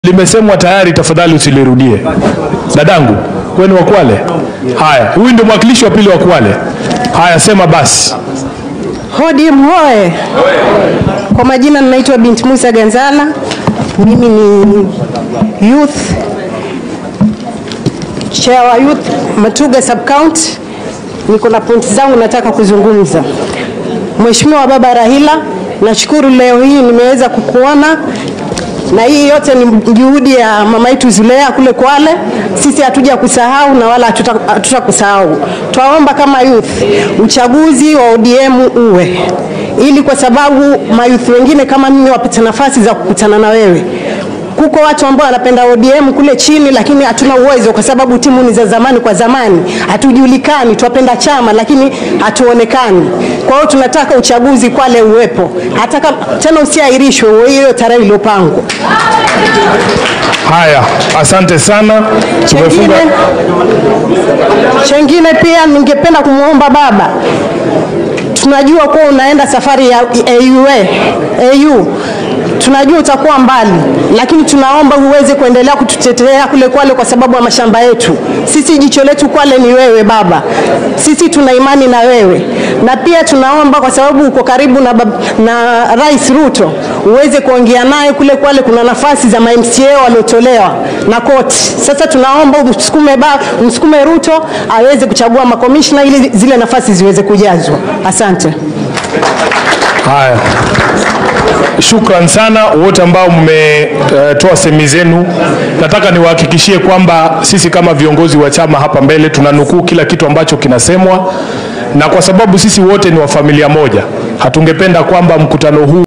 limesemwa tayari, tafadhali usilirudie. Dadangu, wewe ni wa Kwale? Haya, huyu ndio mwakilishi wa pili wa Kwale. Haya, sema basi. Hodi mhoe. Kwa majina ninaitwa Binti Musa Ganzala. Mimi ni youth chair wa youth Matuga sub county. Niko na pointi zangu nataka kuzungumza. Mheshimiwa Baba Rahila, nashukuru leo hii nimeweza kukuona na hii yote ni juhudi ya mama yetu Zulea kule Kwale. Sisi hatuja kusahau na wala hatuta- hatutakusahau. Twaomba kama youth uchaguzi wa ODM uwe ili, kwa sababu mayouth wengine kama mimi wapate nafasi za kukutana na wewe. Kuko watu ambao wanapenda ODM kule chini, lakini hatuna uwezo kwa sababu timu ni za zamani kwa zamani, hatujulikani. Twapenda chama lakini hatuonekani. Kwa hiyo tunataka uchaguzi Kwale uwepo, hata kama tena usiahirishwe, uwe hiyo tarehe iliyopangwa. Haya, asante sana. Tumefunga. Chengine, chengine pia ningependa kumwomba baba, tunajua kuwa unaenda safari ya AUA, AU tunajua utakuwa mbali, lakini tunaomba uweze kuendelea kututetea kule Kwale kwa sababu ya mashamba yetu. Sisi jicho letu Kwale ni wewe baba, sisi tuna imani na wewe, na pia tunaomba kwa sababu uko karibu na, bab- na Rais Ruto uweze kuongea naye kule Kwale. Kuna nafasi za ma MCA waliotolewa na koti. Sasa tunaomba umsukume ba, umsukume Ruto aweze kuchagua makomishna ili zile nafasi ziweze kujazwa. Asante. Haya, shukran sana wote ambao mmetoa semi zenu. Nataka niwahakikishie kwamba sisi kama viongozi wa chama hapa mbele tunanukuu kila kitu ambacho kinasemwa, na kwa sababu sisi wote ni wa familia moja, hatungependa kwamba mkutano huu